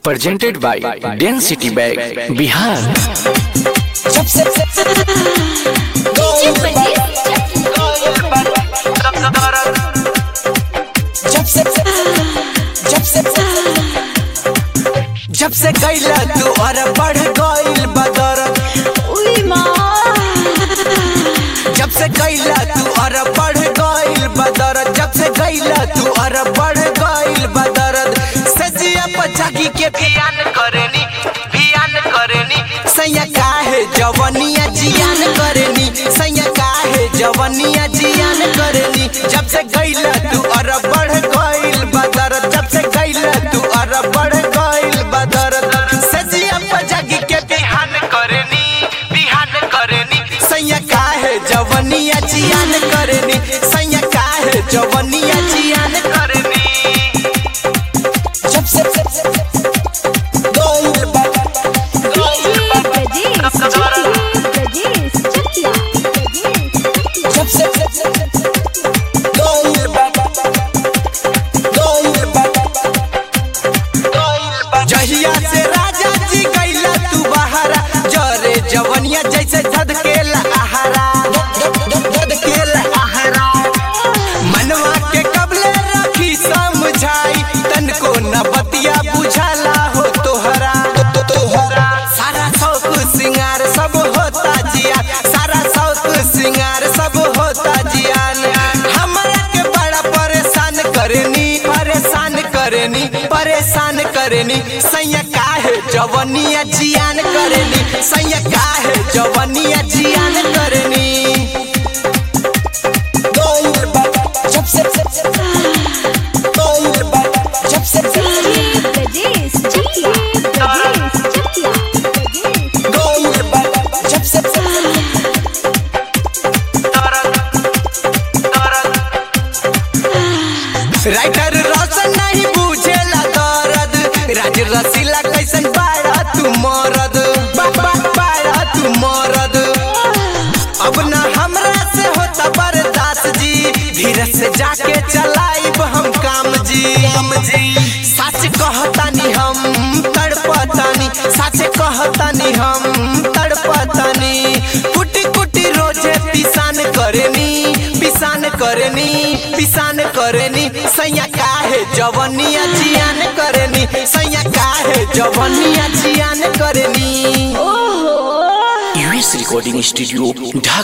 presented by Density Bag Bihar जब से जब से जब से जब से गईला तू और बढ़ गईल बदरत जब से गईला तू और बढ़ गईल बदरत जब से गईला तू और बढ़ गईल बदरत सजिया पचाकी के भियान करेनी भियान करेनी सैया काहे जवनिया जियान करेनी सैया काहे जवनिया जियान करेनी जब से गईला तू और बढ़ गईल बदरत जब से गईला तू और बढ़ गईल बदरत सजिया पचाकी के बिहान करेनी बिहान करेनी सैया काहे जवनिया जियान करेनी सैया काहे जवनिया जियान करेनी जब से गईल जब से गईल गईल जहिया से राजा जी गईला तू बहारा जरे जवनिया जैसे धधकेला आहारा धधकेला आहारा मनवा के कबले रखी समझाई तनको न बतिया बुझाला हो तोहरा तोहरा सारा शौक सिंगार सब होता जिया सारा शौक सिंगार सब होता जियान हमरा के बड़ा परेशान करनी परेशान करनी परेशान करनी सैया काहे जवनिया जियान करनी सैया काहे जवनिया जियान करनी गईल बा जब से गईल बा जब से गईल बा जब से राइटर रोशन नहीं बुझेला दर्द राज रसीला कैसन बाड़ा तू मरद बाबा बाड़ा तू मरद अब ना हमरा से होता बर्दाश्त जी धीरे से जाके चलाइब हम काम जी काम जी सच कहतानी हम तड़पतानी सच कहतानी हम तड़पतानी कुटी कुटी रोजे पिसान करेनी पिसान करेनी पिसान करेनी सैया काहे जवनिया जियान करेनी सैया काहे जवनिया जियान करेनी US Recording Studio Dhaka